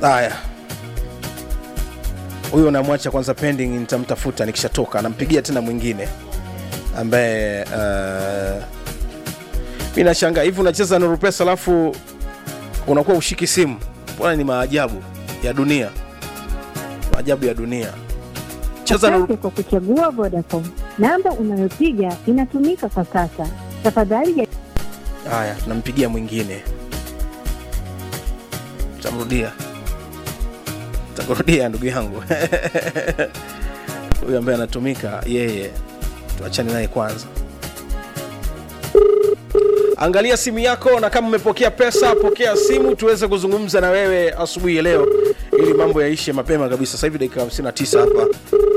haya huyo namwacha kwanza pending nitamtafuta nikishatoka nampigia tena mwingine ambaye uh, mi nashangaa hivi unacheza nuru pesa alafu unakuwa ushiki simu mbona ni maajabu ya dunia maajabu ya dunia cheza nuru Asante kwa kuchagua Vodacom. Namba unayopiga inatumika kwa sasa. Tafadhali ja- haya tunampigia mwingine tamrudia takurudia ndugu yangu huyu ambaye anatumika yeye tuachane naye kwanza angalia simu yako na kama umepokea pesa pokea simu tuweze kuzungumza na wewe asubuhi ya leo ili mambo yaishe mapema kabisa sasa hivi dakika 59 hapa